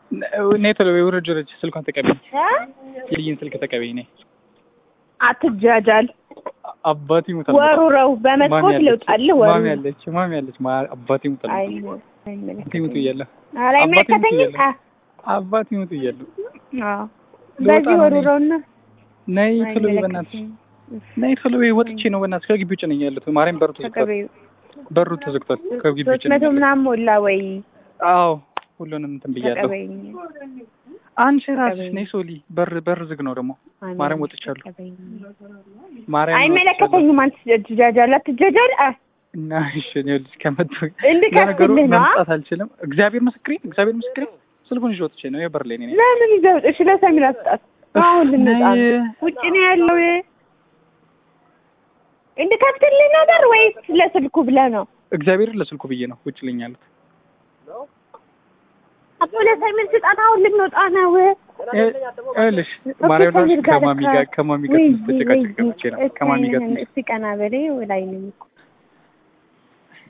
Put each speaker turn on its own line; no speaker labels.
ነይ ቶሎ በይ ውረጅ ውረጅ ስልኳን ተቀበይኝ
እ?
የልይን ስልክ ተቀበይኝ ነይ
አትጃጃል።
አባቴ ይሙታል
ወሩረው በመስኮት ልውጣልህ። ወሩ
ማሚ ያለች ማሚ ያለች ማ- አባቴ ይሙታል
አይ
አባቴ ይሙት
አይመለከተኝም።
እያለሁ
ኧረ አይመለከተኝም።
አባቴ
አ-
አባቴ ይሙት እያለሁ
አዎ
ልወጣ
በዚህ
ነው እኔ።
ወሩረውና
ነይ ቶሎ በይ በእናትሽ
አይመለከተኝም።
ነይ ቶሎ በይ ወጥቼ ነው በእናትሽ ከግቢ ውጭ ነኝ ያለሁት ማርያም በሩ ተዘግቷል
ተቀበዩ።
በሩ ተዘግቷል ከግቢ ውጭ
ሶስት
ነኝ
መቶ
ያለሁት
ምናምን ሞላ ወይ
አዎ ሁሉንም እንትን ብያለሁ
ተቀበይኝ።
አንቺ ራስሽ
ተቀበይኝ።
ነይ ሶሊ በር በር ዝግ ነው ደግሞ ማርያም ወጥቻለሁ
ተቀበይኝ።
ማርያም
አይመለከተኝም። አንተ ትጃጃል አትጃጃል። አ
እና እሺ እኔ ልጅ ከመጡ
እንድከፍትልህ
ለነገሩ
ነው።
መምጣት አልችልም እግዚአብሔር ምስክሬ እግዚአብሔር ምስክሬ ስልኩን ይዤ ወጥቼ ነው የበር ላይ ነኝ
ለምን ይዘው እሺ፣ ለሰሚራ ስጣት። አሁን ልንጣ ነው።
ነይ።
ውጭ ነው ያለው። እንድከፍትልህ ነበር ወይስ ለስልኩ ብለህ ነው?
እግዚአብሔር ለስልኩ ብዬ ነው ውጭ ልኝ ያሉት
አቶ ለሰሚር ስጣት። አሁን ልንወጣ ነው።
ይኸውልሽ ማርያም ራሱ ከማሚ ጋር ከማሚ ጋር ትንሽ ተጨቃጨቅ ገብቼ ነው ከማሚ ጋር ትንሽ
እስቲ ቀና በላይ ላይ ነኝ እኮ